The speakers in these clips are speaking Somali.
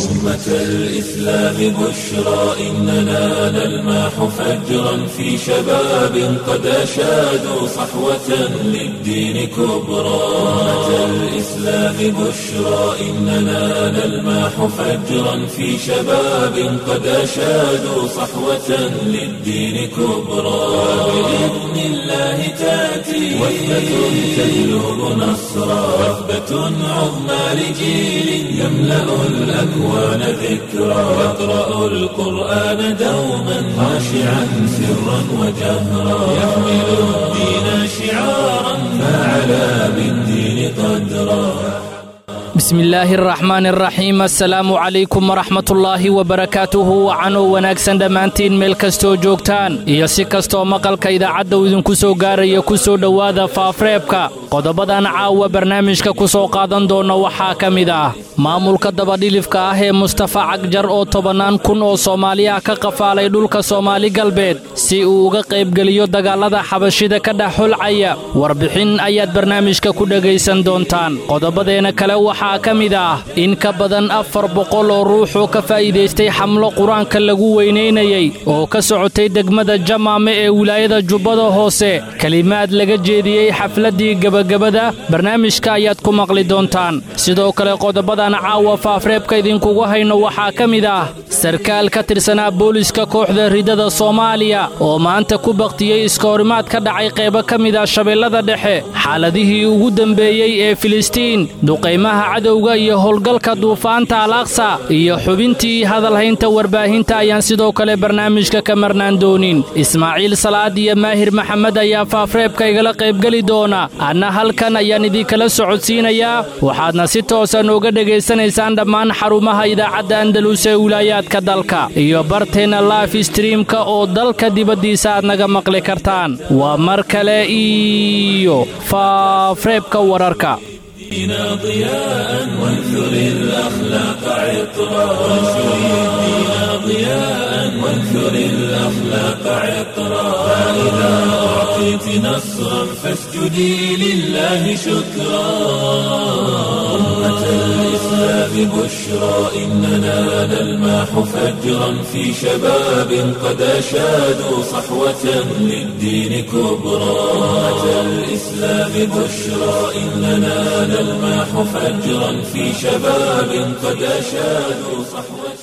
أمة الإسلام بشرى إننا نلمح فجرا في شباب قد أشادوا صحوة للدين كبرى أمة الإسلام بشرى إننا نلمح فجرا في شباب قد أشادوا صحوة للدين كبرى بإذن الله تأتي وثبة تجلب نصرا وثبة عظمى لجيل يملأ الأكوان ذكرا يقرأ القرآن دوما خاشعا سرا وجهرا يحمل الدين شعارا فعلى بالدين قدرا bismi illaahi araxmaani araxiim assalaamu calaykum waraxmatullaahi wabarakaatuhu wacanoo wanaagsan dhammaantiin meel kastoo joogtaan iyo si kastoo maqalka idaacadda uu idinku soo gaaraya ku soo dhowaada faafreebka qodobadan caawa barnaamijka ku soo qaadan doonna waxaa ka mid ah maamulka dabadhilifka ah ee mustafa cagjar oo tobannaan kun oo soomaali ah ka qafaalay dhulka soomaali galbeed si uu uga qaybgeliyo dagaallada xabashida ka dhex xulcaya warbixin ayaad barnaamijka ku dhegaysan doontaan qodobadeena kale waxaa ka mid ah in ka badan afar boqol oo ruuxoo ka faa'iidaystay xamlo qur-aanka lagu weynaynayey oo ka socotay degmada jamaame ee wilaayada jubbada hoose kelimaad laga jeediyey xafladdii gebagabada barnaamijka ayaad ku maqli doontaan sidoo kale qodobadan caawa faafreebka idinkugu hayno waxaa ka mid ah sarkaal ka tirsanaa booliska kooxda ridada soomaaliya oo maanta ku bakhtiyey iskahorimaad ka dhacay qaybo ka mid ah shabeellada dhexe xaaladihii ugu dembeeyey ee filistiin duqaymaha cadowga iyo howlgalka duufaanta al aqsa iyo xubintii hadalhaynta warbaahinta ayaan sidoo kale barnaamijka ka marnaan doonin ismaaciil salaad iyo maahir maxamed ayaa faafreebka igala qaybgeli doona anna halkan ayaan idinkala socodsiinayaa waxaadna si toosa nooga dhegaysanaysaan dhammaan xarumaha idaacadda andalus ee wilaayaadka dalka iyo barteenna laif streamka oo dalka dibaddiisa aad naga maqli kartaan waa mar kale iyo faafreebka wararka دينا ضياء وانثر الأخلاق عطرا وانشر الدين ضياء وانثر الأخلاق عطرا فإذا أعطيت نصرا فاسجدي لله شكرا أمة الإسلام بشرى إننا نلمح فجرا في شباب قد أشادوا صحوة للدين كبرى أمة الإسلام بشرى إننا نلمح فجرا في شباب قد أشادوا صحوة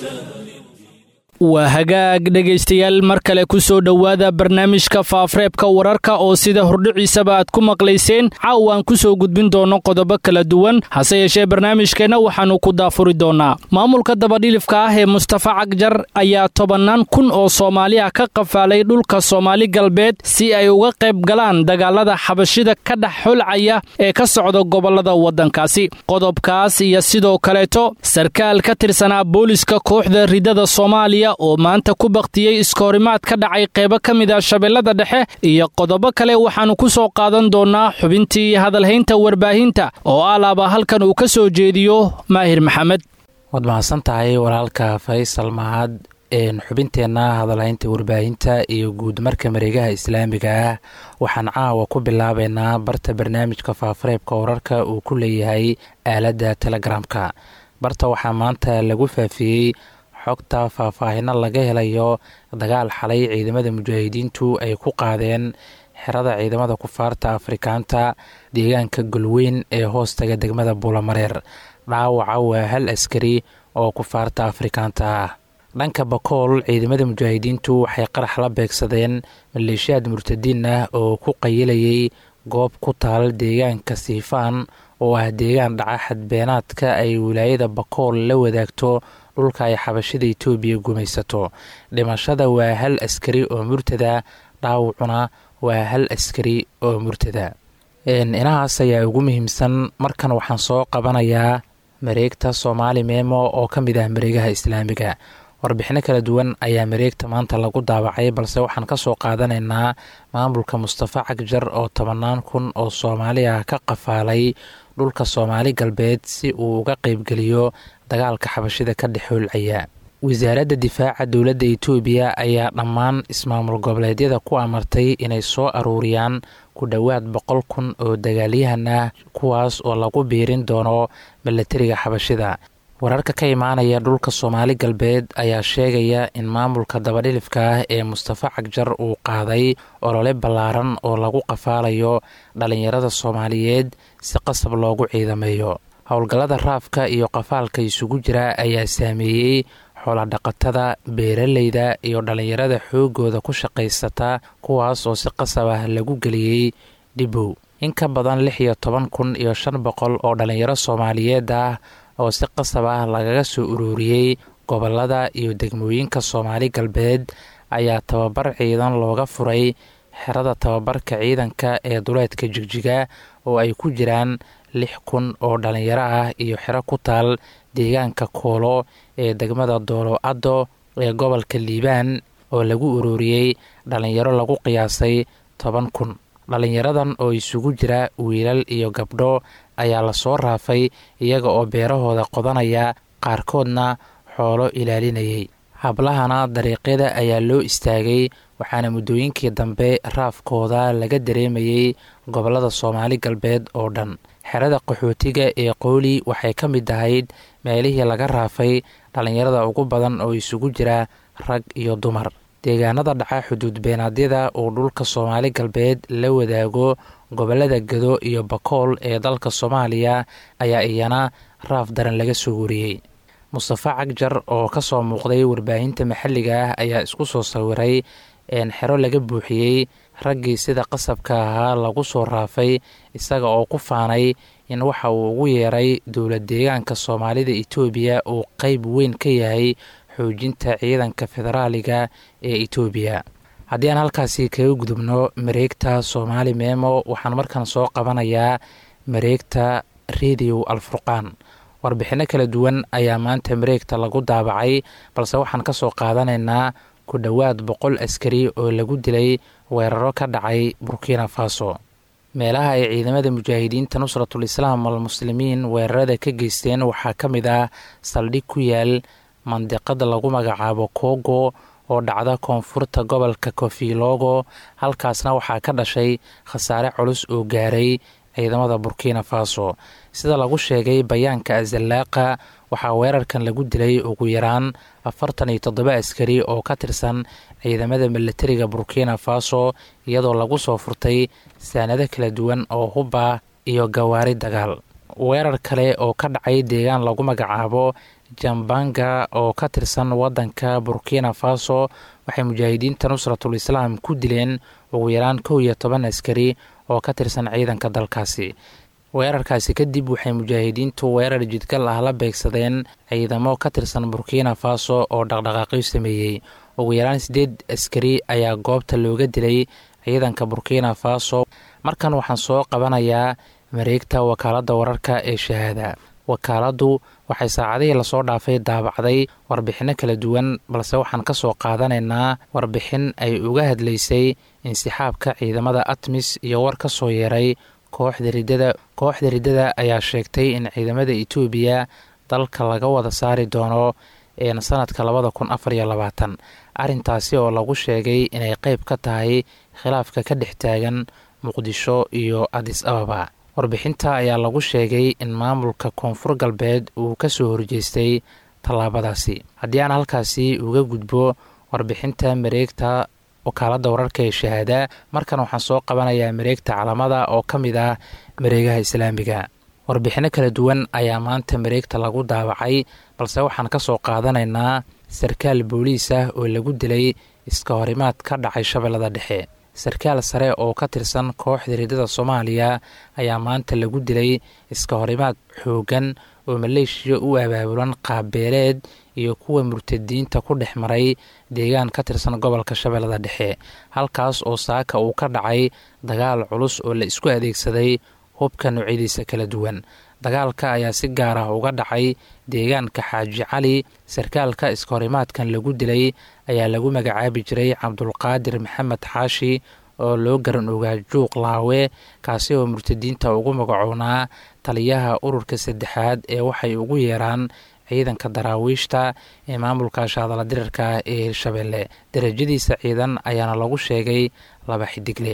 waa hagaag dhegaystayaal mar kale ku soo dhowaada barnaamijka faafreebka wararka oo sida hordhiciisaba aad ku maqlayseen caawa aan ku soo gudbin doonno qodobo kala duwan hase yeeshee barnaamijkeenna waxaannu ku daafuri doonnaa maamulka dabadhilifka ah ee mustafa cagjar ayaa tobannaan kun oo soomaali ah ka qafaalay dhulka soomaali galbeed si ay uga qayb galaan dagaalada xabashida ka dhex xulcaya ee ka socda gobollada waddankaasi qodobkaas iyo sidoo kaleeto sarkaal ka tirsanaa booliska kooxda ridada soomaaliya oo maanta ku bakhtiyey iskahorimaad ka dhacay qaybo ka mid ah shabeellada dhexe iyo qodobo kale waxaannu ku soo qaadan doonnaa xubintii hadalhaynta warbaahinta oo alaaba halkan uu ka soo jeediyo maahir maxamed waad mahadsan tahay walaalka faysal mahad xubinteenna hadalhaynta warbaahinta iyo guud marka mareegaha islaamiga ah waxaan caawa ku bilaabaynaa barta barnaamijka faafareebka wararka uu ku leeyahay aaladda telegramka barta waxaa maanta lagu faafiyey xogta faahfaahino laga helayo dagaal xalay ciidamada mujaahidiintu ay ku qaadeen xerada ciidamada kufaarta afrikaanta deegaanka golweyn ee hoostaga degmada buulamareer dhaawaca waa hal askari oo kufaarta afrikaanta ah dhanka bakool ciidamada mujaahidiintu waxay qarax la beegsadeen maleeshiyaad murtadiin ah oo ku qayilayay goob ku taal deegaanka siifaan oo ah deegaan dhaca xadbeenaadka ay wilaayada bakool la wadaagto dhulka ay xabashida etoobiya gumaysato dhimashada waa hal askari oo murtada dhaawacuna waa hal askari oo murtada inahaas ayaa ugu muhiimsan markan waxaan soo qabanayaa mareegta soomaali meemo oo ka mid ah mareegaha islaamiga warbixino kala duwan ayaa mareegta maanta lagu daawacay balse waxaan ka soo qaadanaynaa maamulka mustafa cagjar oo tobannaan kun oo soomaali ah ka qafaalay dhulka soomaali galbeed si uu uga qeybgeliyo dagaalka xabashida ka dhex hoolcaya wasaaradda difaaca dowladda itoobiya ayaa dhammaan ismaamul goboleedyada ku amartay inay soo aruuriyaan ku dhowaad boqol kun oo dagaalyahan ah kuwaas oo lagu biirin doono milatariga xabashida wararka ka imaanaya dhulka soomaali galbeed ayaa sheegaya in maamulka dabadhilifka ah ee mustafa cagjar uu qaaday olole ballaaran oo lagu qafaalayo dhallinyarada soomaaliyeed si qasab loogu ciidameeyo howlgallada raafka iyo qafaalka isugu jira ayaa saameeyey xooladhaqatada beeraleyda iyo dhallinyarada xoogooda ku shaqaysata kuwaas oo si qasab ah lagu geliyey dhibow in ka badan lix iyo toban kun iyo shan boqol oo dhallinyaro soomaaliyeed ah oo si qasab ah lagaga soo ururiyey gobolada iyo degmooyinka soomaali galbeed ayaa tababar ciidan looga furay xerada tababarka ciidanka ee duleedka jigjiga oo ay ku jiraan lix kun oo dhallinyaro ah iyo xero ku taal deegaanka koolo ee degmada doolo addo ee gobolka liibaan oo lagu ururiyey dhallinyaro lagu qiyaasay toban kun dhallinyaradan oo isugu jira wiilal iyo gabdho ayaa lasoo raafay iyaga oo beerahooda qodanaya qaarkoodna xoolo ilaalinayay hablahana dariiqyada ayaa loo istaagay waxaana muddooyinkii dambe raafkooda laga dareemayey gobolada soomaali galbeed oo dhan xerada qaxootiga ee qooli waxay ka mid ahayd meelihii laga raafay dhallinyarada ugu badan oo isugu jira rag iyo dumar deegaanada dhaca xuduud beenaadyada uu dhulka soomaali galbeed la wadaago gobolada gado iyo bakool ee dalka soomaaliya ayaa iyana raaf daran laga soo wariyey mustafa cagjar oo ka soo muuqday warbaahinta maxalliga ah ayaa isku soo sawiray xero laga buuxiyey raggii sida qasabka ahaa lagu soo raafay isaga oo ku faanay in waxa uu ugu yeeray dowlad deegaanka soomaalida itoobiya uu qeyb weyn ka yahay xoojinta ciidanka federaaliga ee itoobiya haddii aan halkaasi kaga gudubno mareegta soomaali meemo waxaan markan soo qabanayaa mareegta rediyo alfurqaan warbixinno kala duwan ayaa maanta mareegta lagu daabacay balse waxaan ka soo qaadanaynaa ku dhowaad boqol askari oo lagu dilay weeraro ka dhacay burkina faso meelaha ay ciidamada mujaahidiinta nusratul islaam almuslimiin weerarada ka geysteen waxaa ka mid ah saldhig ku yaal mandiqada lagu magacaabo kogo oo dhacda koonfurta gobolka kofilogo halkaasna waxaa ka dhashay khasaare culus oo gaaray ciidamada burkina faso sida lagu sheegay bayaanka azallaaqa waxaa weerarkan lagu dilay ugu yaraan afartan iyo toddoba askari oo ka tirsan ciidamada milatariga burkina faso iyadoo lagu soo furtay saanado kala duwan oo hubba iyo gawaari dagaal weerar kale oo ka dhacay deegaan lagu magacaabo jambanga oo ka tirsan wadanka burkina faso waxay mujaahidiinta nusratul islaam ku dileen ugu yaraan kow iyo toban askari oo ka tirsan ciidanka dalkaasi weerarkaasi kadib waxay mujaahidiintu weerar jidgal ah la beegsadeen ciidamo ka tirsan burkina faso oo dhaqdhaqaaqyo sameeyey ugu yaraan siddeed askari ayaa goobta looga dilay ciidanka burkina faso markan waxaan soo qabanayaa mareegta wakaaladda wararka ee shahaada wakaaladdu waxay saacadihii lasoo dhaafay daabacday warbixinno kala duwan balse waxaan ka soo qaadanaynaa warbixin ay uga hadlaysay insixaabka ciidamada atmis iyo war ka soo yeeray kooxda riddada kooxda riddada ayaa sheegtay in ciidamada etoobiya dalka laga wada saari doono sanadka labada kun afar iyo labaatan arrintaasi oo lagu sheegay inay qeyb ka tahay khilaafka ka dhex taagan muqdisho iyo adis ababa warbixinta ayaa lagu sheegay in maamulka koonfur galbeed uu ka soo horjeestay tallaabadaasi haddii aan halkaasi uga gudbo warbixinta mareegta wakaaladda wararka ee shahaada markan waxaan soo qabanayaa mareegta calamada oo ka mid ah mareegaha islaamiga warbixinno kala duwan ayaa maanta mareegta lagu daawacay balse waxaan ka soo qaadanaynaa sarkaal booliis ah oo lagu dilay iska horimaad ka dhacay shabeellada dhexe sarkaal sare oo ka tirsan kooxda riddada soomaaliya ayaa maanta lagu dilay iska horimaad xooggan oo maleeshiya u abaabulan qaabbeeleed iyo kuwa murtadiinta ku dhex maray deegaan ka tirsan gobolka shabeellada dhexe halkaas oo saaka uu ka dhacay dagaal culus oo la isku adeegsaday hubka noocyadiisa kala duwan dagaalka ayaa si gaar ah uga dhacay deegaanka xaaji cali sarkaalka iskahorimaadkan lagu dilay ayaa lagu magacaabi jiray cabdulqaadir maxamed xaashi oo loo garan ogaa juuq laawe kaasi oo murtadiinta ugu magacoonaa taliyaha ururka saddexaad ee waxay ugu yeeraan ciidanka daraawiishta ee maamulka shaadala dirarka ee hirshabeelle darajadiisa ciidan ayaana lagu sheegay laba xidigle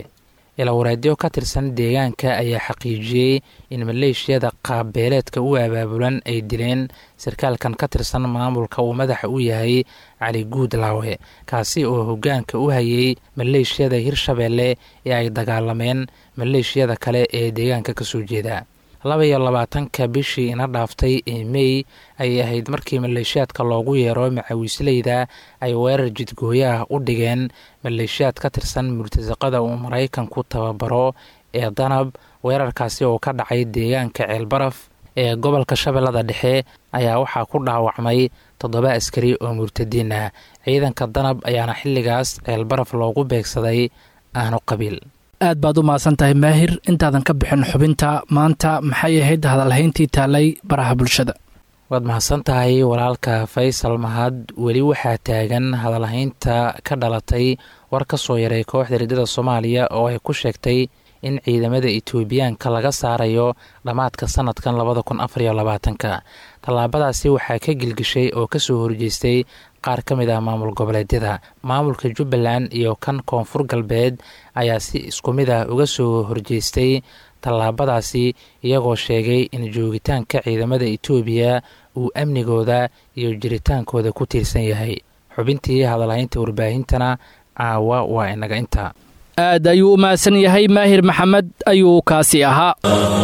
ilawareedyo ka tirsan deegaanka ayaa xaqiijiyey in maleeshiyada qaabbeeleedka u abaabulan ay dileen sarkaalkan ka tirsan maamulka uu madaxa u yahay cali guudlaawe kaasi oo hoggaanka u hayay maleeshiyada hirshabeelle ee ay dagaalameen maleeshiyada kale ee deegaanka ka soo jeeda laba iyo labaatanka bishii ina dhaaftay ee mey ayay ahayd markii maleeshiyaadka loogu yeero macawiisleyda ay weerar jidgooyo ah u dhigeen maleeshiyaad ka tirsan murtasaqada uu maraykanku tababaro ee danab weerarkaasi oo ka dhacay deegaanka ceelbaraf ee gobolka shabeellada dhexe ayaa waxaa ku dhaawacmay toddoba askari oo murtadiin ah ciidanka danab ayaana xilligaas ceelbaraf loogu beegsaday aanu qabiil aad baad u mahadsan tahay maahir intaadan ka bixin xubinta maanta maxay ahayd hadalhayntii taalay baraha bulshada waad mahadsan tahay walaalka faysal mahad weli waxaa taagan hadalhaynta ka dhalatay war ka soo yaray kooxda riddada soomaaliya oo ay ku sheegtay in ciidamada etoobiyaanka laga saarayo dhammaadka sanadkan labada kun afariyo labaatanka tallaabadaasi waxaa ka gilgishay oo kasoo horjeestay qaar ka mid ah maamul goboleedyada maamulka jubbaland iyo kan koonfur galbeed ayaa si isku mid ah uga soo horjeestay tallaabadaasi iyagoo sheegay in joogitaanka ciidamada etoobiya uu amnigooda iyo jiritaankooda ku tiirsan yahay xubintii hadalhaynta warbaahintana caawa waa inaga inta aad ayuu u mahadsan yahay maahir maxamed ayuu kaasi ahaa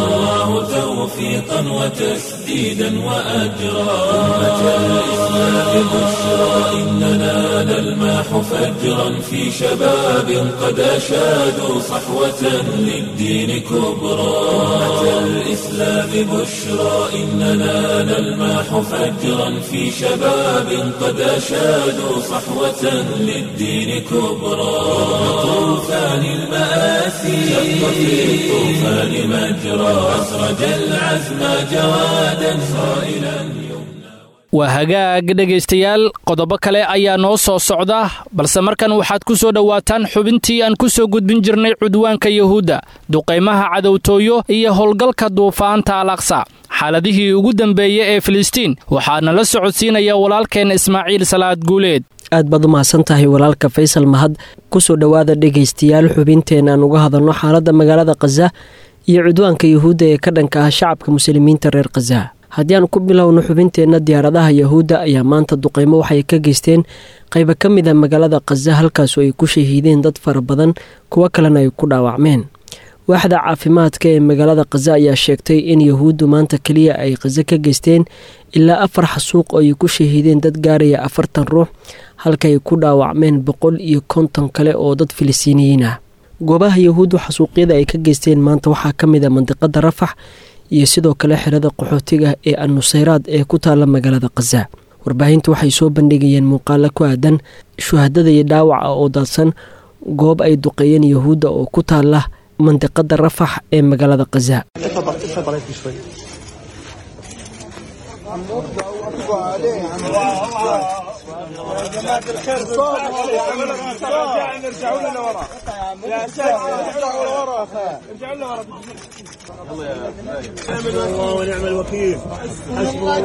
توفيقا وتسديدا وأجرا أمة الإسلام بشرى إننا نلماح فجرا في شباب قد أشادوا صحوة للدين كبرى أمة الإسلام بشرى إننا نلماح فجرا في شباب قد أشادوا صحوة للدين كبرى طوفان المآسي شق في الطوفان مجرى أسرج العزم جوادا صائلا waa hagaag dhegaystayaal qodobo kale ayaa noo soo socda balse markan waxaad ku soo dhowaataan xubintii aan ku soo gudbin jirnay cudwaanka yuhuudda duqaymaha cadowtooyo iyo howlgalka duufaanta al aqsa xaaladihii ugu dambeeyey ee filistiin waxaana la socodsiinaya walaalkeen ismaaciil salaad guuleed aad baad u mahadsan tahay walaalka faysal mahad kusoo dhowaada dhegaystayaal xubinteen aan uga hadalno xaaladda magaalada khaza iyo cudwaanka yuhuudda ee ka dhanka ah shacabka muslimiinta reer khaza haddii aan ku bilowno xubinteenna diyaaradaha yahuudda ayaa maanta duqeymo waxay ka geysteen qayba ka mid a magaalada khaza halkaasu ay ku shahiideen dad fara badan kuwo kalena ay ku dhaawacmeen waaxda caafimaadka ee magaalada khaza ayaa sheegtay in yahuuddu maanta keliya ay khaza ka geysteen ilaa afar xasuuq oo ay ku shahiideen dad gaaraya afartan ruux halkaay ku dhaawacmeen boqol iyo konton kale oo dad filistiiniyiin ah goobaha yahuuddu xasuuqyada ay ka geysteen maanta waxaa ka mid a mandiqada rafax iyo sidoo kale xerada qaxootiga ee annusayraad ee ku taalla magaalada khaza warbaahintu waxay soo bandhigayeen muuqaalo ku aadan shuhadada iyo dhaawaca oo daadsan goob ay duqeeyeen yahuudda oo ku taalla mandiqada rafax ee magaalada khaza الله ونعم الوكيل حسبنا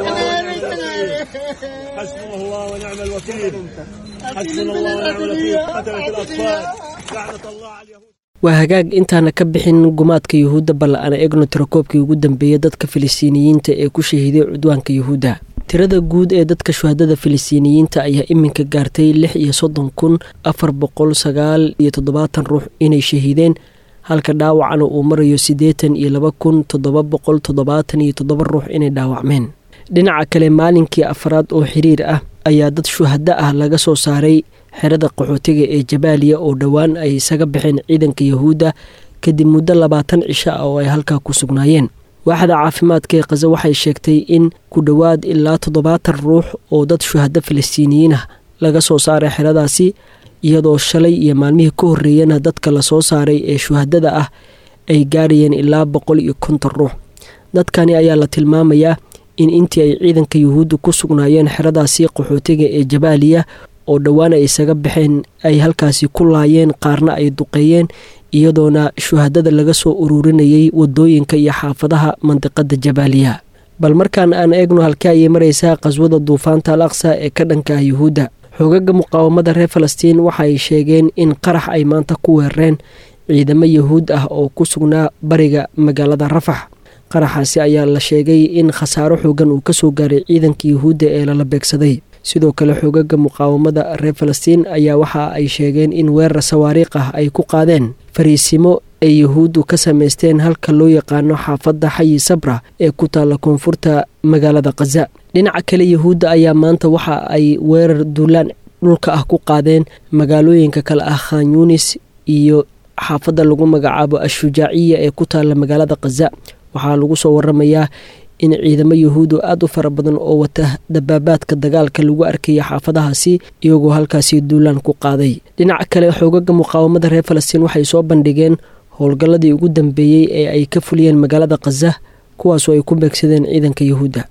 الله ونعم الوكيل حسبنا الله ونعم الوكيل قتلت الاطفال لعنه الله على اليهود waa hagaag intaana ka bixin gumaadka yuhuudda bal aan eegno tirakoobkii ugu dambeeyay dadka filistiiniyiinta ee ku shahiiday cudwaanka yuhuudda tirada guud ee dadka shuhadada filistiiniyiinta ayaa iminka gaartay lix iyo soddon kun afar boqol sagaal iyo toddobaatan ruux inay shahiideen halka dhaawacana uu marayo siddeetan iyo laba kun toddoba boqol toddobaatan iyo toddoba ruux inay dhaawacmeen dhinaca kale maalinkii afraad oo xiriir ah ayaa dad shuhado ah laga soo saaray xerada qaxootiga ee jabaaliya oo dhowaan ay isaga baxeen ciidanka yahuudda kadib muddo labaatan cisho ah oo ay halkaa ku sugnaayeen waaxda caafimaadka ee khaza waxay sheegtay in ku dhowaad ilaa toddobaatan ruux oo dad shuhado filistiiniyiin ah laga soo saaray xeradaasi iyadoo shalay iyo maalmihii ka horreeyana dadka lasoo saaray ee shuhadada ah ay gaarayeen ilaa boqol iyo konton ruux dadkani ayaa la tilmaamayaa in intii ay ciidanka yuhuudda ku sugnaayeen xeradaasi qaxootiga ee jabaaliya oo dhowaan ay isaga baxeen ay halkaasi ku laayeen qaarna ay duqeeyeen iyadoona shuhadada laga soo ururinayay wadooyinka iyo xaafadaha mandiqada jabaaliya bal markaan aan eegno halkii ayay maraysaa qaswada duufaanta al aqsa ee ka dhanka ah yuhuudda xoogaga muqaawamada reer falastiin waxa ay sheegeen in qarax ay maanta ku weerareen ciidamo yahuud ah oo ku sugnaa bariga magaalada rafax qaraxaasi ayaa la sheegay in khasaaro xoogan uu ka soo gaaray ciidanka yahuudda ee lala beegsaday sidoo kale xoogaga muqaawamada reer falastiin ayaa waxa ay sheegeen in weerar sawaariikh ah ay ku qaadeen fariisimo ay yahuuddu ka samaysteen halka loo yaqaano xaafadda xayi sabra ee ku taalla koonfurta magaalada khaza dhinaca kale yahuudda ayaa maanta waxa ay weerar duulaan dhulka ah ku qaadeen magaalooyinka kale ah khan yunis iyo xaafadda lagu magacaabo ashujaaciya ee ku taalla magaalada khaza waxaa lagu soo waramayaa in ciidamo yahuudu aada u fara badan oo wata dabaabaadka dagaalka lagu arkaya xaafadahaasi iyagoo halkaasi duulaan ku qaaday dhinaca kale xoogaga muqaawamada reer falastiin waxay soo bandhigeen howlgalladii ugu dambeeyey ee ay ka fuliyeen magaalada khaza kuwaasoo ay ku beegsadeen ciidanka yahuudda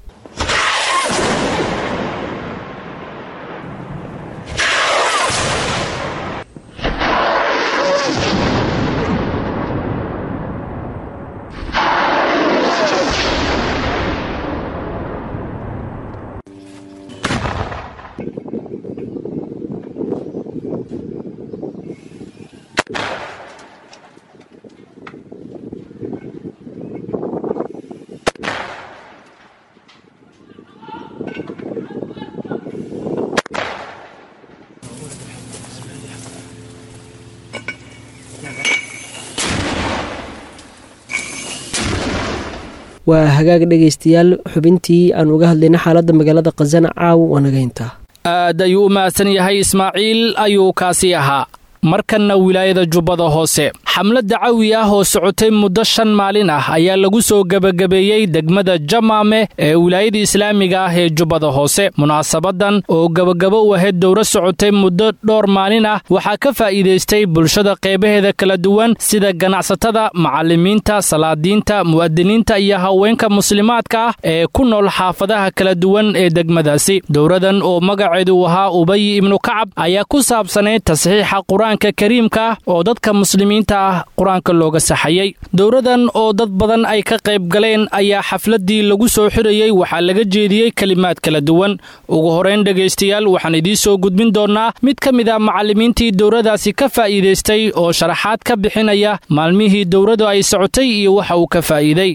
waa hagaag dhegaystayaal xubintii aan uga hadlayna xaaladda magaalada khazana caawa waanagaynta aad ayuu u mahadsan yahay ismaaciil ayuu kaasi ahaa markanna wilaayada jubbada hoose xamlad dacawi ah oo socotay muddo shan maalin ah ayaa lagu soo gebagabeeyey degmada jamaame ee wilaayada islaamiga ah ee jubbada hoose munaasabadan oo gebagabo u ahayd dowro socotay muddo dhowr maalin ah waxaa ka faa'iidaystay bulshada qeybaheeda kala duwan sida ganacsatada macallimiinta salaadiinta mu'adiniinta iyo haweenka muslimaadka ah ee ku nool xaafadaha kala duwan ee degmadaasi dowradan oo magaceedu ahaa ubay ibnu kacab ayaa ku saabsanayd tasxiixa qur-aanka kariimka ah oo dadka muslimiinta ah qur-aanka looga saxayey dowradan oo dad badan ay ka qayb galeen ayaa xafladdii lagu soo xirayey waxaa laga jeediyey kelimaad kala duwan ugu horeyn dhegaystayaal waxaan idiin soo gudbin doonnaa mid ka mid a macallimiintii dowradaasi ka faa'iidaystay oo sharaxaad ka bixinaya maalmihii dowradu ay socotay iyo waxa uu ka faa'iiday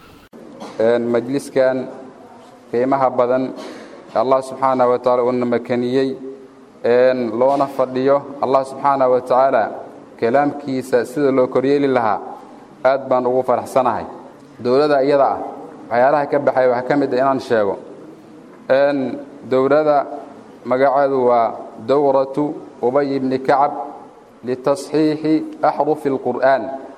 majliskan qiimaha badan allah subxaana wa taala uuna makaniyey loona fadhiyo allah subxaana wa tacaala kalaamkiisa sida loo koryeeli lahaa aad baan ugu faraxsanahay dowladda iyada ah waxyaalaha ka baxay waxaa ka mid a inaan sheego dowladda magaceedu waa dowratu ubay ibni kacab litasxiixi axrufi اlqur'aan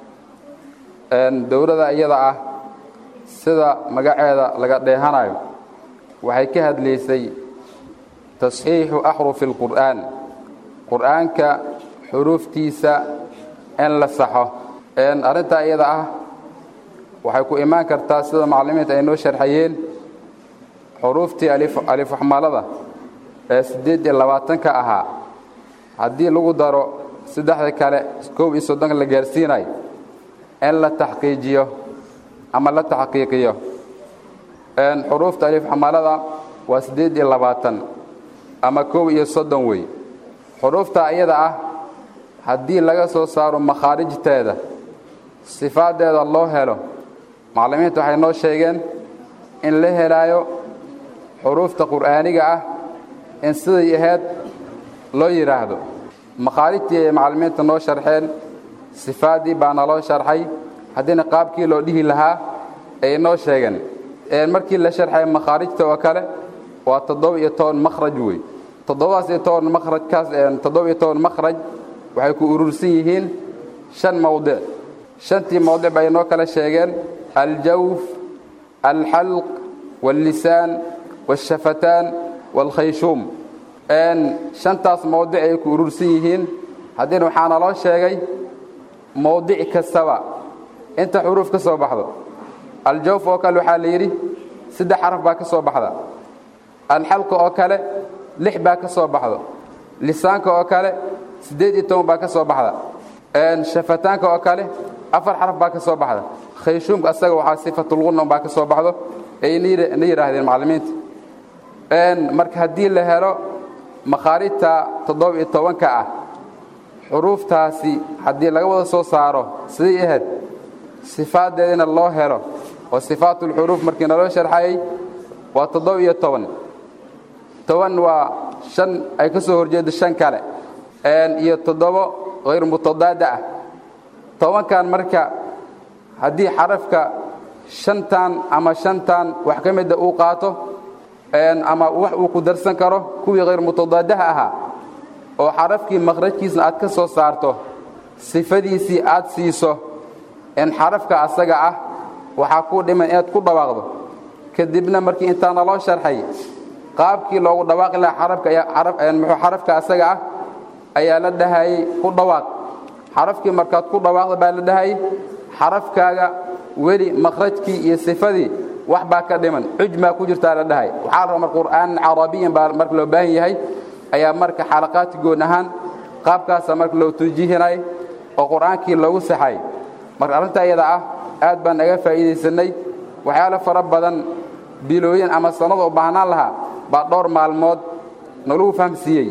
dowladda iyada ah sida magaceeda laga dheehanayo waxay ka hadlaysay tasxiixu axrufi اlqur'aan qur'aanka xuruuftiisa in la saxo arrintaa iyada ah waxay ku imaan kartaa sida macallimiinta ay noo sharxayeen xuruuftii alifaxmalada ee siddeed iyo labaatanka ahaa haddii lagu daro saddexda kale koob iyo soddonka la gaarsiinayo in la taxqiijiyo ama la taxqiiqiyo xuruufta alifaxmalada waa siddeed iyo labaatan ama koob iyo soddon wey xuruufta iyada ah haddii laga soo saaro makhaarijteeda sifaaddeeda loo helo macallimiinta waxay noo sheegeen in la helaayo xuruufta qur'aaniga ah in siday ahayd loo yidhaahdo makhaarijtii ay macallimiinta noo sharxeen sifaaddii baa naloo sharxay haddiina qaabkii loo dhihi lahaa ay noo sheegeen markii la sharxay makhaarijta oo kale waa toddoba iyo toban makhraj wey toddobadaas iyo toban makhrajkaas toddoba iyo toban makhraj waxay ku urursan yihiin shan mawdic shantii mawdic bay noo kala sheegeen aljawf alxalq wاllisaan wاshafataan wاlkhayshuum shantaas mawdic ay ku urursan yihiin haddiina waxaa naloo sheegay mawdic kastaba inta xuruuf ka soo baxdo aljawf oo kale waxaa la yidhi saddex xaraf baa ka soo baxda alxalqa oo kale lix baa ka soo baxdo lisaanka oo kale siddeed iyo toban baa ka soo baxda shafataanka oo kale afar xaraf baa ka soo baxda khayshuumka asaga waxaa sifatulqunam baa ka soo baxdo ay na yidhaahdeen macallimiinta marka haddii la helo makhaarijta toddoba iyo tobanka ah xuruuftaasi haddii laga wada soo saaro siday ahayd sifaaddeedina loo helo oo sifaatulxuruuf markii naloo sharxayay waa toddoba iyo toban toban waa shan ay ka soo horjeeddo shan kale iyo toddobo hayr mutadaada ah tobankan marka haddii xarafka shantan ama shantan wax ka mida uu qaato ama wax uu ku darsan karo kuwii hayr mutadaadaha ahaa oo xarafkii makhrajkiisna aad ka soo saarto sifadiisii aad siiso in xarafka asaga ah waxaa kuu dhiman inaad ku dhawaaqdo kadibna markii intaana loo sharxay qaabkii loogu dhawaaqi lahaa muxuu xarafka asaga ah ayaa la dhahayay ku dhawaaq xarafkii markaad ku dhawaaqda baa la dhahayay xarafkaaga weli makhrajkii iyo sifadii wax baa ka dhiman cujmaa ku jirtaa la dhahay waxaa la raba mar qur'aanan carabiyan baa marka loo baahan yahay ayaa marka xalaqaadki goon ahaan qaabkaasa marka loo tuujihinay oo qur'aankii loogu saxay marka arrinta iyada ah aad baan naga faa'iidaysanay waxyaalo fara badan bilooyin ama sannada u baahnaan lahaa baa dhowr maalmood nalagu fahamsiiyey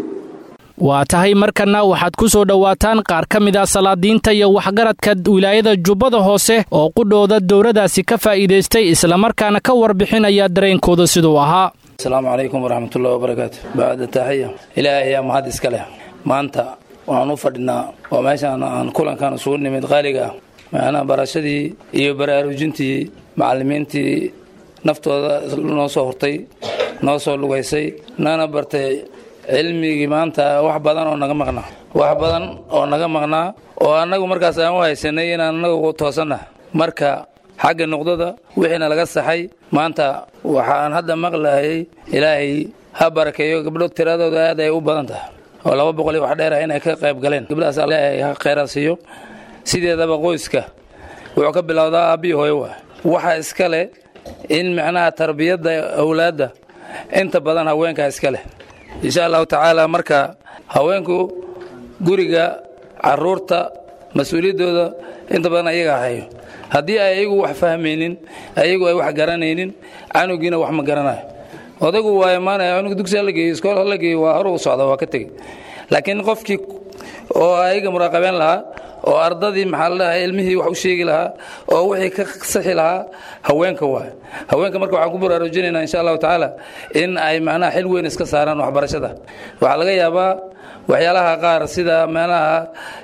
waa tahay markanna waxaad ku soo dhowaataan qaar ka mid a salaadiinta iyo waxgaradka wilaayada jubbada hoose oo qudhooda dowladaasi ka faa'iidaystay islamarkaana ka warbixinaya dareenkooda siduu ahaa asalaamu calaykum waraxmatullahi wabarakaatu bacda taaxiya ilaahay ayaa mahad iska leh maanta waxaan u fadhinaa waa meeshaan aan kulankan isugu nimid qaaliga ah macnaha barashadii iyo baraarujintii macallimiintii naftooda noo soo hortay noo soo lugaysay nana bartay cilmigii maanta wax badan oo naga maqnaa wax badan oo naga maqnaa oo annagu markaas aan u haysanay inaan annagu toosanna marka xagga nuqdada wixiina laga saxay maanta waxaan hadda maqlahayay ilaahay ha barakeeyo gabdho tiradooda aad ay u badan tahay oo laba boqol iyo wax dheer ah inay ka qayb galeen gabdhahaas ilaahay ha khayraad siiyo sideedaba qoyska wuxuu ka bilowdaa aabbiyi hooyo waa waxa iska leh in macnaha tarbiyadda awlaadda inta badan haweenkaa iska leh insha allahu tacaala marka haweenku guriga caruurta mas-uuliyaddooda inta badan ayaga hayo haddii ay ayagu wax fahmaynin ayagu ay wax garanaynin canugiina wax ma garanayo odaygu waa imaanaya cunug dugsi hala geeyo iskool hala geeyo waa hore u socda waa ka tegey laakiin qofkii oo ayaga muraaqabeen lahaa oo ardadii maxaa la dhahay ilmihii wax u sheegi lahaa oo wixii ka saxi lahaa haweenka waay haweenka marka waxaan ku baraarujinaynaa insha allahu tacaala in ay macnaha xil weyn iska saaraan waxbarashada waxaa laga yaabaa waxyaalaha qaar sida meelaha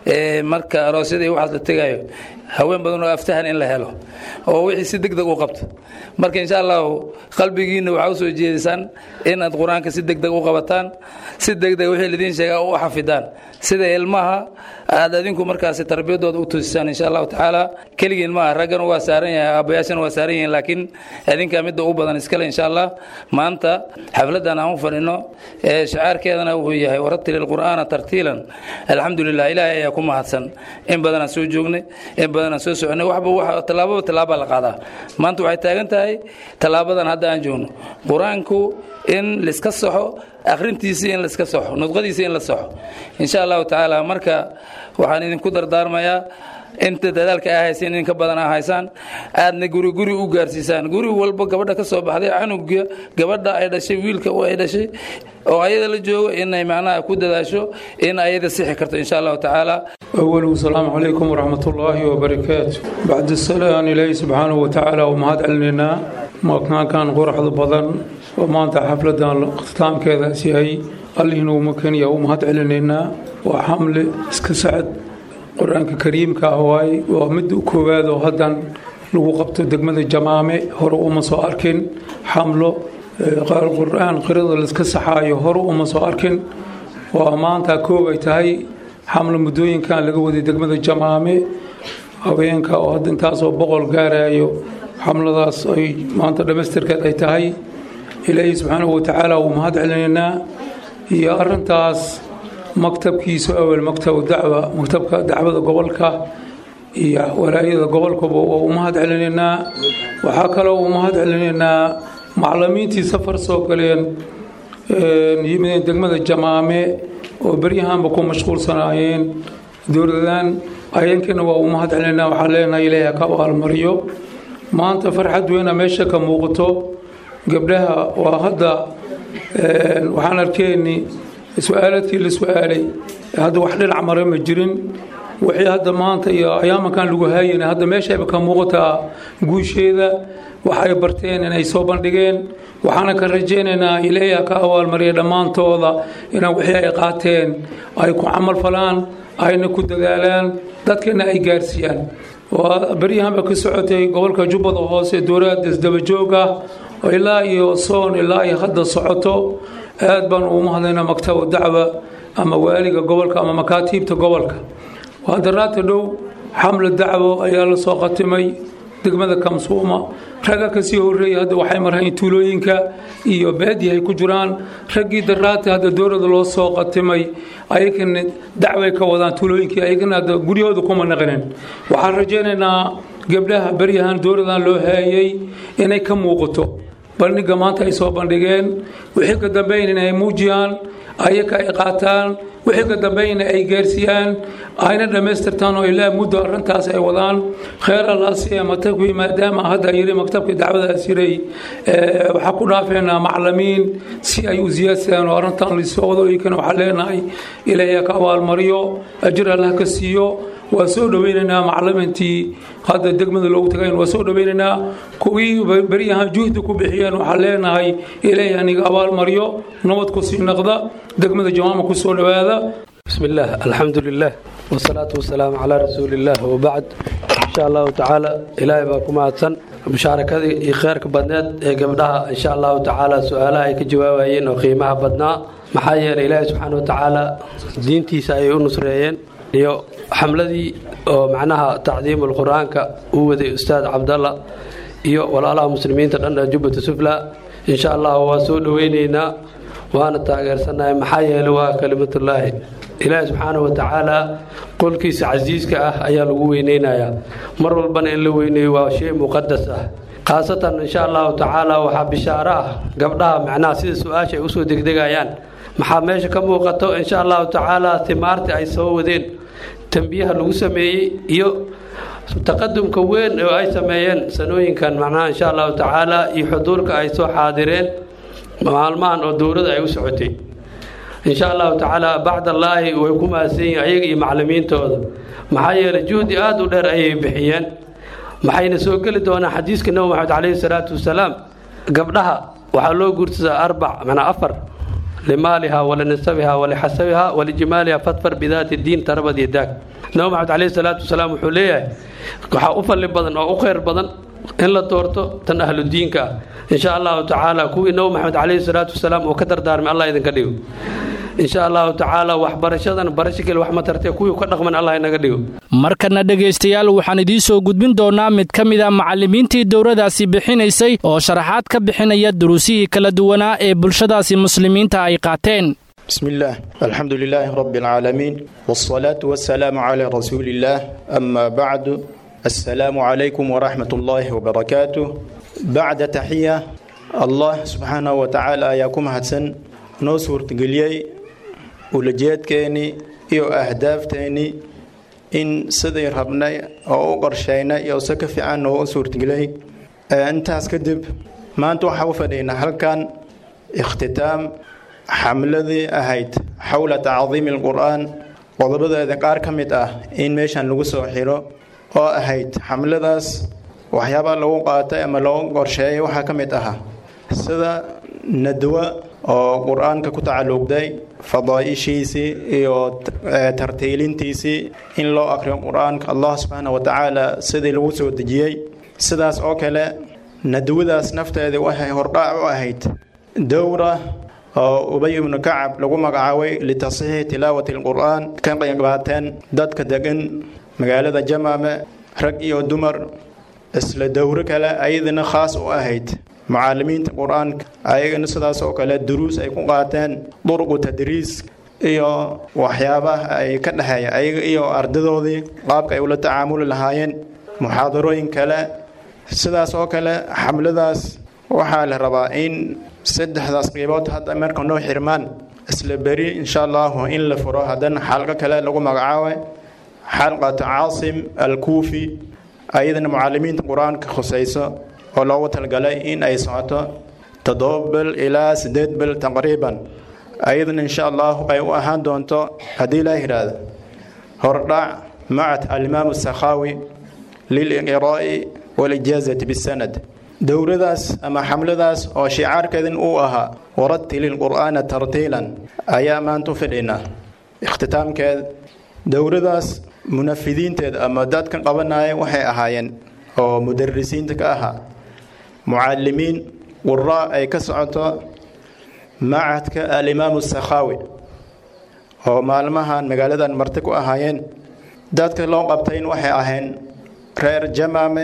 marka aroosyada iyo waxaas la tegayo haween badan oo aftahan in la helo oo wixii si deg deg u qabto marka insha allahu qalbigiinna waxaa u soo jeedisaan inaad qur-aanka si deg deg u qabataan si deg deg wixii lidiin sheegaa u xafidaan sida ilmaha aad adinku markaasi tarbiyadooda u toosisaan insha allahu tacaala keligiin maaha raggana waa saaran yahay aabbayaashana waa saaran yihiin laakiin adinkaa midda u badan iskale insha allah maanta xafladdan aan u fadhino ee shacaarkeedana wuxuu yahay waratili lqur'aana tartiilan alxamdu lilah ilaahay ayaa ku mahadsan in badan aan soo joognay in badan aan soo soconay waxba wax tallaababa tallaabaa la qaadaa maanta waxay taagan tahay tallaabadan hadda aan joogno qur-aanku in laiska saxo akhrintiisii in laiska saxo nudqadiisii in la saxo insha allahu tacaala marka waxaan idinku dardaarmayaa inta dadaalka aa hayseen in ka badan aa haysaan aadna guri guri u gaarsiisaan guri walba gabadha ka soo baxday canuga gabadha ay dhashay wiilka ay dhashay oo ayada la joogo inay macnaha ku dadaasho in ayada sixi karto insha allahu tacaala أوله السلام عليكم ورحمة الله وبركاته بعد السلام إلهي سبحانه وتعالى ومهد علينا ما كان كان قرح بضن وما أنت حفلة اختتام كذا سيهي الله إنه مكان يا ومهد علينا وحمل اسكسعد قرآن كريم كهواي ومد كوباد وهدن لو قبت دقمة الجمامة هرو وما سو أركن حمله قال القرآن قرض الاسكسحاي هرو وما سو أركن وما أنت كوبي تهي xamlo muddooyinkan laga waday degmada jamaame haweenka oo hadda intaasoo boqol gaarayo xamladaas ay maanta dhammaystirkeed ay tahay ilaahay subxaanahu watacaala wuu mahad celinaynaa iyo arintaas maktabkiisa awel maktabu dacwa maktabka dacwada gobolka iyo walaayada gobolkaba waa u mahad celinaynaa waxaa kaloo u mahad celinaynaa maclimiintii safar soo galeen yimideen degmada jamaame oo beryahanba ku mashquulsanaayeen dowladan ayankana waa u mahad celinaa waxaan leenahay ilaahay ka abaalmariyo maanta farxad weyna meesha ka muuqato gabdhaha waa hadda waxaan arkeenni su-aaladkii la su-aalay hadda wax dhinac mare ma jirin wixii hadda maanta iyo ayaamankan lagu haayana hadda meeshayba ka muuqataa guusheeda waxay barteen inay soo bandhigeen waxaana ka rajaynaynaa ilaaha ka abaalmariya dhammaantooda inaa wixii ay qaateen ay ku camal falaan ayna ku dadaalaan dadkana ay gaarsiiyaan waa beryahanba ka socotay gobolka jubbada hoose dowlad isdabajoog ah oo ilaa iyo soon ilaa iyo hadda socoto aad baan ugu mahadaynaa maktaba dacwa ama waaliga gobolka ama makaatiibta gobolka hadaraata dhow xamla dacwo ayaa la soo qatimay degmada kamsuuma ragga kasii horeeyay hadda waxay marhayn tuulooyinka iyo baadiya ay ku jiraan raggii daraata hadda dowlada loo soo qatimay ayagana dacway ka wadaan tuulooyinkii ayagana hadda guryahooda kuma naqinin waxaan rajaynaynaa gabdhaha beryahan dowladan loo haayay inay ka muuqato bandhiga maanta ay soo bandhigeen wixii ka dambeyn inay muujiyaan ayaka ay qaataan wixii ka dambeeyna ay gaarsiiyaan ayna dhammaystirtaan oo ilaa muddo arrintaas ay wadaan kheer allaasiya matabkii maadaama hadda yiri maktabkii dacwadaas yiray waxaa ku dhaafeynaa maclimiin si ay u siyaadsadaan oo arrintan lisoo wado iykana waxaa leenahay ilaahay ka abaalmariyo ajir allah ka siiyo waa soo dhoweynaynaa maclimiintii hadda degmada loogu tagayn waa soo dhoweynaynaa kuwii beryahan juhdi ku bixiyeen waxaa leenahay ilaahay aniga abaalmariyo nabad ku sii naqda degmada jawaama ku soo dhowaada بسم الله الحمد لله والصلاة والسلام على رسول الله وبعد إن شاء الله تعالى إلهي باكم أتسن مشاركة خيرك بدنات قبلها إن شاء الله تعالى سؤالها كجوابين وقيمها بدنا محايا إلهي سبحانه وتعالى دينتي سايو نصريين iyo xamladii oo macnaha tacdiimul qur-aanka uu waday ustaad cabdalla iyo walaalaha muslimiinta dhan ee jubbata sufla insha allah waa soo dhoweyneynaa waana taageersanahay maxaa yeelay waa kalimatullaahi ilaahi subxaanahu watacaala qolkiisa casiiska ah ayaa lagu weyneynayaa mar walbana in la weyneeyo waa shay muqadas ah khaasatan insha allahu tacaala waxaa bishaaro ah gabdhaha macnaha sida su-aasha ay usoo degdegayaan maxaa meesha ka muuqato insha allahu tacaala timaartii ay soo wadeen tambiyaha lagu sameeyey iyo taqadumka weyn oo ay sameeyeen sanooyinkan macnaha insha allahu tacaala iyo xuduurka ay soo xaadireen maalmahan oo dowladda ay u socotay insha allahu tacaala bacdallaahi way ku mahadsan yihiin ayaga iyo maclimiintooda maxaa yeelay juhdi aada u dheer ayay bixiyeen maxayna soo geli doonaan xadiiska nebi maxamed caleyhi salaatu wasalaam gabdhaha waxaa loo guursadaa arbac manaa afar limaaliha walinasabiha walixasabiha walijimaaliha fadfar bidaati diin tarabad iyo daag nabi maxamed caleyhi salaatu wasalaam wuxuu leeyahay waxaa u falli badan oo u khayr badan in la doorto tan ahludiinka ah insha allahu tacaala kuwii nabi maxamed caleyhi salaatu wasalaam uu ka dardaarmay allah idinka dhigo insha allahu tacaala waxbarashadan barasho kale wax ma tartee kuwii ka dhaqman allah inaga dhigo markana dhegaystayaal waxaan idiin soo gudbin doonaa mid ka mid a macallimiintii dowladaasi bixinaysay oo sharaxaad ka bixinaya duruusihii kala duwanaa ee bulshadaasi muslimiinta ay qaateen بسم الله الحمد لله رب العالمين والصلاة والسلام على رسول الله أما بعد السلام عليكم ورحمة الله وبركاته بعد تحية الله سبحانه وتعالى ياكم هدسن نو سورة قليي ولجيت كيني إيو أهداف تيني إن سدي ربنا أو قرشينا إيو سكف عن نو سورة قليي أنت هسكدب ما أنتو حوفدين هل كان اختتام xamladii ahayd xowla tacdiimi alqur-aan qodobadeeda qaar ka mid ah in meeshan lagu soo xiro oo ahayd xamladaas waxyaabaa lagu qaatay ama loo qorsheeyay waxaa ka mid ahaa sida nadwa oo qur-aanka ku tacalluqday fadaaishiisii iyo tartiilintiisii in loo akriyo qur-aanka allah subxaana wa tacaala sidii lagu soo dejiyey sidaas oo kale nadwadaas nafteedii waxay hordhaac u ahayd dowra oo ubay ibnu kacab lagu magacaabay litasxiixi tilaawati alqur-aan ka qeybqaateen dadka degan magaalada jamaame rag iyo dumar isla dowro kale ayadana khaas u ahayd mucaalimiinta qur-aanka ayagana sidaas oo kale duruus ay ku qaateen durqu tadriis iyo waxyaabaha ay ka dhexeeya ayaga iyo ardadoodii qaabka ay ula tacaamuli lahaayeen muxaadarooyin kale sidaas oo kale xamladaas waxaa la rabaa in saddexdaas qiibood hadda marka noo xirmaan isla beri insha allahu in la furo haddana xalqo kale lagu magacaabay xalqatu caasim alkuufi ayadana mucaalimiinta qur-aanka khusayso oo loogu talgalay in ay socoto toddoba bil ilaa siddeed bil taqriiban ayadana insha allahu ay u ahaan doonto haddii laa yidhaahdo hordhac macad alimaamu sakhaawi liliqraa'i walijaazati bisanad dowladaas ama xamladaas oo shicaarkeedin uu ahaa waratili lqur'aana tartiilan ayaa maanta u fidhinaa ikhtitaamkeed dowladaas munafidiinteed ama dadka qabanaya waxay ahaayeen oo mudarisiinta ka ahaa mucalimiin quraa ay ka socoto macadka alimaamu sakhaawi oo maalmahan magaaladan marti ku ahaayeen dadka loo qabtayn waxay ahayn reer jamaame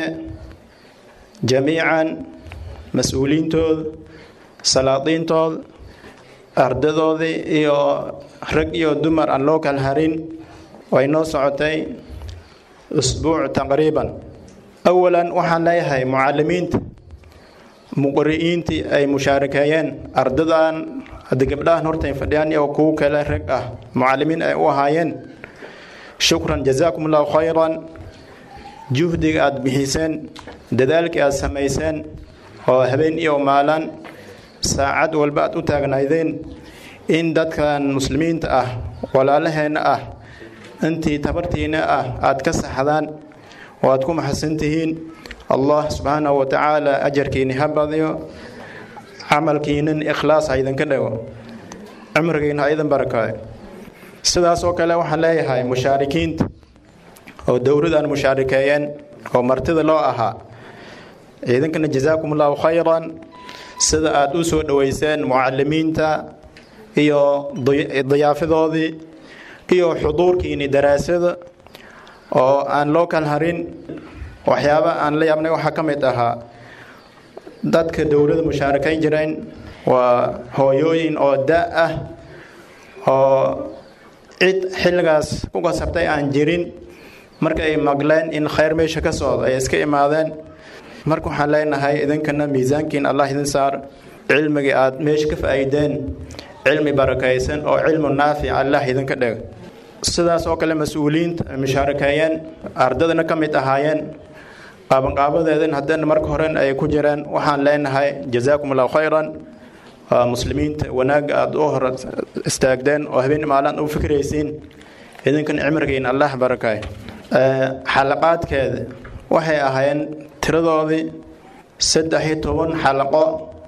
jamiican mas-uuliintooda salaadiintooda ardadoodii iyo rag iyo dumar aan loo kala harin way noo socotay usbuuc taqriiban awalan waxaan leeyahay mucalimiinta muqri'iintii ay mushaarakeeyeen ardadan hadda gabdhahan hortay fadhiyaan iyo kuwo kale rag ah mucalimiin ay u ahaayeen shukran jazaakum allahu khayran juhdiga aada bixiseen dadaalkii aada samayseen oo habeen iyo maalan saacad walba aad u taagnaydeen in dadkan muslimiinta ah walaalaheenna ah intii tabartiina ah aada ka saxdaan oo aad ku maxadsan tihiin allah subxaanahu wa tacaala ajarkiini ha badiyo camalkiinan ikhlaas ha idinka dhago cumrigiina ha idin barakaayo sidaas oo kale waxaan leeyahay mushaarikiinta oo dowladaan mushaarikeeyeen oo martida loo ahaa idinkana jazaakum allahu khayran sida aada u soo dhoweyseen mucalimiinta iyo diyaafadoodii iyo xuduurkiini daraasada oo aan loo kala harin waxyaaba aan la yaabnay waxaa ka mid ahaa dadka dowladda mushaarakayn jireen waa hooyooyin oo da ah oo cid xilligaas ku kasabtay aan jirin marka ay maqleen in khayr meesha ka socdo ay iska imaadeen marka waxaan leenahay idinkana miisaankiin allah idin saar cilmigii aada meesha ka faa'iideen cilmi barakaysan oo cilmu naafic allah idinka dhig sidaas oo kale mas-uuliyiinta mushaarakeeyeen ardadana ka mid ahaayeen qaabanqaabadeedan haddana marka horen ay ku jireen waxaan leenahay jazaakum allahu khayran muslimiinta wanaagga aada u hor istaagdeen oo habeen maalaan u fikraysiin idinkan cimrigiin allah barakay xalaqaadkeeda waxay ahaayeen tiradoodii saddex iyo toban xalaqo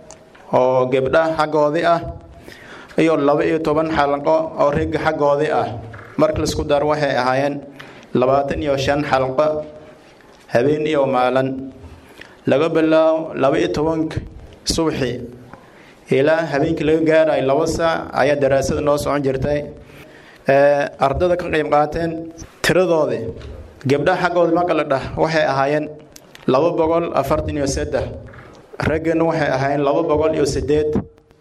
oo gebdha xaggoodii ah iyo laba iyo toban xalaqo oo rigga xaggoodii ah marka laisku dar waxay ahaayeen labaatan iyo shan xalqo habeen iyo maalin laga bilaabo laba iyo tobanka subaxii ilaa habeenkii laga gaarayo laba saac ayaa daraasada noo socon jirtay ardada ka qayb qaateen tiradoodii gabdhaha xaggooda maqala dhah waxay ahaayeen laba boqol afartan iyo saddex raggana waxay ahaayeen laba boqol iyo sideed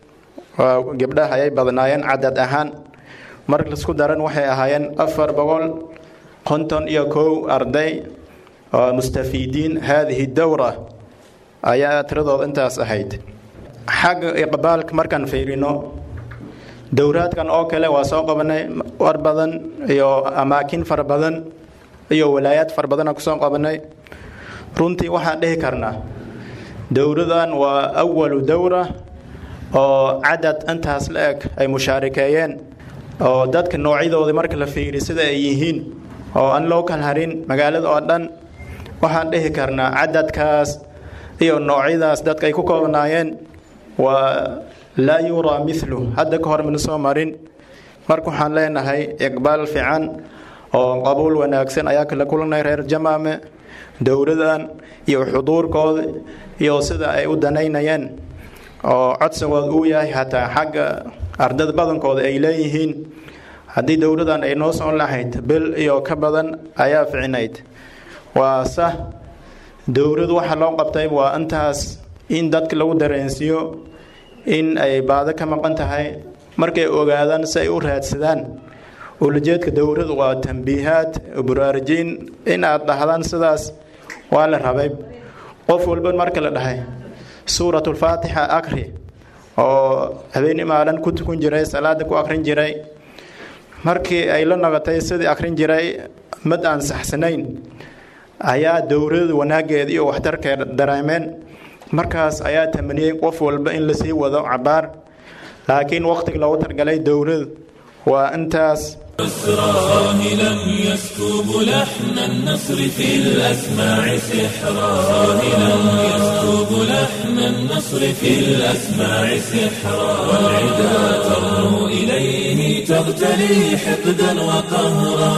gabdhaha ayay badnaayeen cadad ahaan marka laisku daran waxay ahaayeen afar boqol konton iyo kow arday oo mustafiidiin haadihi dowra ayaa tiradooda intaas ahayd xagga iqbaalka markaan fiirino dowraadkan oo kale waa soo qabanay war badan iyo amaakin fara badan iyo walaayaad fara badana kusoo qabanay runtii waxaan dhihi karnaa dowradan waa awalu dowra oo cadad intaas la eg ay mushaarikeeyeen oo dadka noocyadooda marka la fiiri sida ay yihiin oo aan loo kala harin magaalada oo dhan waxaan dhihi karnaa cadadkaas iyo noocyadaas dadka ay ku koobnaayeen waa laa yuraa milu hadda ka hor mana soo marin marka waxaan leenahay iqbaal fiican oo qabuul wanaagsan ayaa kala kulanay reer jamaame dowladan iyo xuduurkooda iyo sida ay u danaynayeen oo codsigooda uu yahay hataa xagga ardada badankooda ay leeyihiin haddii dowladan ay noo socon lahayd bil iyo ka badan ayaa ficinayd waa sah dowladu waxa loo qabtay waa intaas in dadka lagu dareensiiyo in ay baado ka maqan tahay markay ogaadaan si ay u raadsadaan ulajeedka dowladu waa tambiihaad buraarujiin in aad dhahdaan sidaas waa la rabay qof walba marka la dhahay suuratulfaatixa akri oo habeeni maalin ku tukun jiray salaada ku akrin jiray markii ay la noqotay sidii akrin jiray mid aan saxsanayn ayaa dowlada wanaageeda iyo waxtarkeeda dareemeen markaas ayaa tamaniyey qof walba in lasii wado cabaar laakiin waqtiga loogu targalay dowlada waa intaas ساهلا يسكب لحن النصر في الأسماع سحرا ساهلا يسكب لحن النصر في الأسماع سحرا والعدا ترنو إليه تغتلي حقدا وقهرا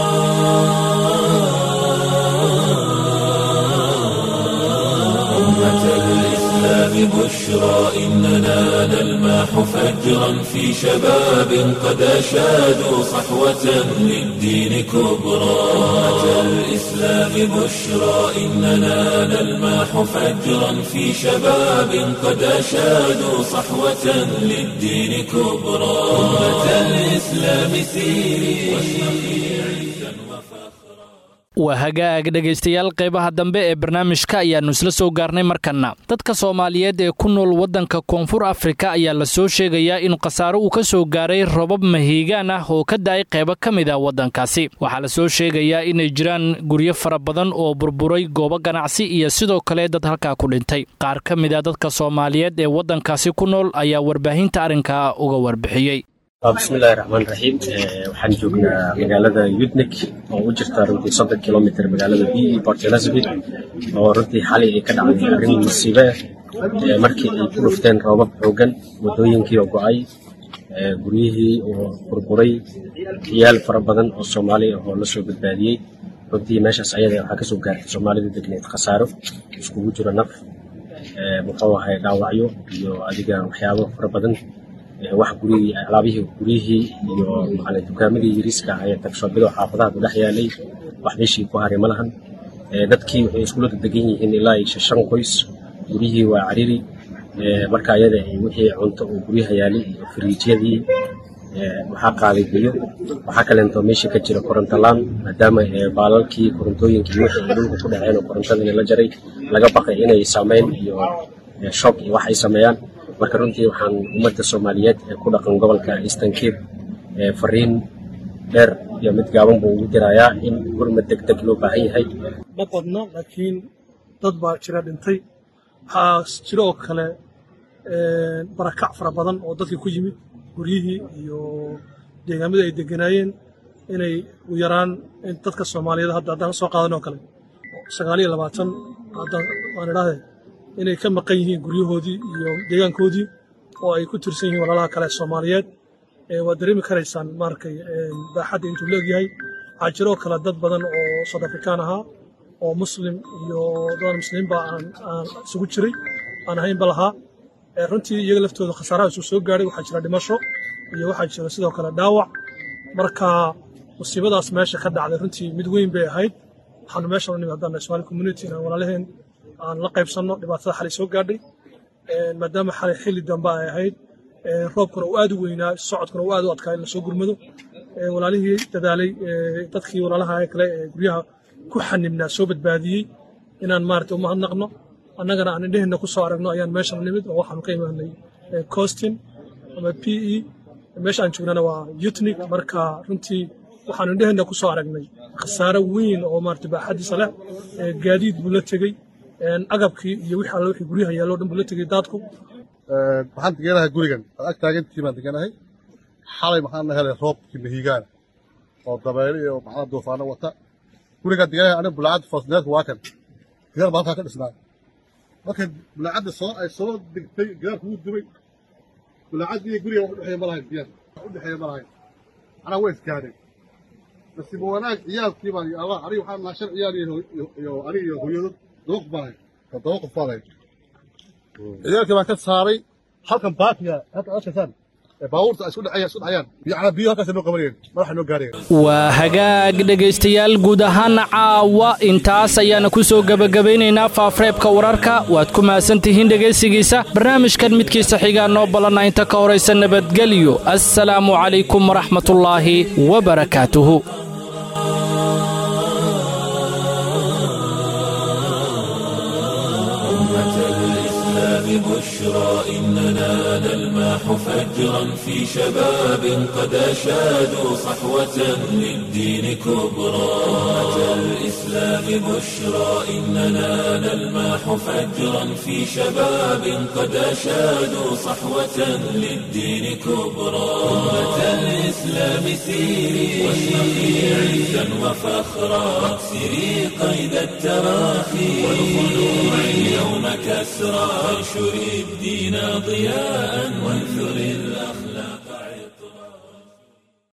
أمة الإسلام بشرى إننا نلماح فجرا في شباب قد أشادوا صحوة للدين كبرى أمة الإسلام بشرى إننا نلماح فجرا في شباب قد أشادوا صحوة للدين كبرى أمة الإسلام سيري واشرقي عزا وفخرا waa hagaag dhegaystayaal qaybaha dambe ee barnaamijka ayaannu isla soo gaarnay markanna dadka soomaaliyeed ee ku nool waddanka koonfur afrika ayaa la soo sheegayaa in khasaaro uu ka soo gaaray robab mahiigaan ah oo ka da'ay qaybo ka mid a waddankaasi waxaa la soo sheegayaa inay jiraan guryo fara badan oo burburay goobo ganacsi iyo sidoo kale dad halkaa ku dhintay qaar ka mid a dadka soomaaliyeed ee waddankaasi ku nool ayaa warbaahinta arrinkaa uga warbixiyey bismillahi raxmaan raxiim waxaan joognaa magaalada yudnik oo u jirta runtii soddon kilomitr magaalada b e port elizabeth oo runtii xalay ay ka dhacday arrin musiibe ah markii ay ku dhufteen roobab xoogan waddooyinkii oo go'ay guryihii oo burburay ciyaal fara badan oo soomaali ah oo la soo badbaadiyey runtii meeshaas ayada waxaa kasoo gaartay soomaalida degneed khasaaro iskugu jiro naf muxuu ahay dhaawacyo iyo adiga waxyaabo fara badan wax gurigii alaabihii guryihii iyo macalin dukaamadii yariiska ah ee tagshoobida xaafadaha ku dhex yaalay wax meeshii ku haray ma lahan dadkii waxay iskula degan yihiin ilaa iyo shan qoys guryihii waa cariri marka ayada wixii cunto oo guryaha yaalay iyo firiijyadii waxaa qaaday biyo waxaa kaleento meesha ka jira koronto laan maadaama baalalkii korontooyinkii wixii ay dhulka ku dhaceen oo korontadii la jaray laga baqay inay saameyn iyo shock iyo wax ay sameeyaan marka runtii waxaan ummadda soomaaliyeed ee ku dhaqan gobolka eastern cape fariin dheer iyo mid gaaban buu ugu dirayaa in gurmad deg deg loo baahan yahay ma badna laakiin dad baa jira dhintay waxaa jira oo kale barakac fara badan oo dadkii ku yimid guryihii iyo deegaamadii ay deganaayeen inay u yaraan dadka soomaaliyeed hadda haddaan soo qaadan oo kale sagaal iyo labaatan haddaan waan idhaahdee inay ka maqan yihiin guryahoodii iyo deegaankoodii oo ay ku tirsan yihiin walaalaha kale soomaaliyeed waad dareemi karaysaan maarkay baaxadda intuu leegyahay waxaa jiroo kale dad badan oo south afrikaan ahaa oo muslim iyo dad muslimiinba aan isugu jiray aan ahaynba lahaa runtii iyaga laftooda khasaaraha isuu soo gaadhay waxaa jira dhimasho iyo waxaa jira sidoo kale dhaawac marka musiibadaas meesha ka dhacday runtii mid weyn bay ahayd waxaanu meeshan u nimid haddaan somali community inaan walaalaheen aan la qaybsanno dhibaatada xalay soo gaadhay maadaama xalay xilli dambe ay ahayd roobkuna uu aad u weynaa socodkuna uu aad u adkaa in lasoo gurmado walaalihii dadaalay dadkii walaalaha kale ee guryaha ku xanibnaa soo badbaadiyey inaan maarata u mahadnaqno annagana aan indheheenna ku soo aragno ayaan meeshan nimid oo waxaanu ka imaanay costin ama p e meesha aan joognana waa yutnik marka runtii waxaanu indheheenna ku soo aragnay khasaare weyn oo maarata baaxadiisa leh gaadiid buu la tegey agabkii iyo wixii alle wixii guryaha yaallo dhan buu la tegey daadku waxaan deganahay gurigan ad ag taagantii baan deganahay xalay maxaan helay roobkii mahiigaana oo dabaylo iyo macnaha duufaano wata gurigaan deganahay aniga bulaacadda foosneedka waa kan gidaar baa halkaa ka dhisnaa marka bulaacadda soo ay soo degtay gidaarku wuu dubay bulaacadda iyo guriga wax udhexeeya ma lahayn biyaha wax udhexeeya ma lahayn anaa way iskaadeen nasiib wanaag ciyaalkii baan allah aniga waxaan nahay shan ciyaal iyo aniga iyo hooyadod todoba qof baan ahay todoba qof baan ahay ciyaalkii baan ka saaray halkan baakiga halkan arkaysaan baabuurta ay isku dhacayaan isku dhacayaan biyacna biyo halkaas noo qabanayeen madaxa noo gaarayeen waa hagaag dhegaystayaal guud ahaana caawa intaas ayaana ku soo gebagabaynaynaa faafreebka wararka waad ku mahadsan tihiin dhegaysigiisa barnaamijkan midkiisa xigaa noo ballanna inta ka horaysa nabadgelyo assalaamu calaykum waraxmatullaahi wabarakaatuhu بشرى إننا نلمح فجرا في شباب قد أشادوا صحوة للدين كبرى أمة الإسلام بشرى إننا نلمح فجرا في شباب قد أشادوا صحوة للدين كبرى أمة الإسلام سيري واشرقي عزا وفخرا واكسري قيد التراخي والخلوع اليوم كسرى وانشري الدين ضياء وانثري الأخلاق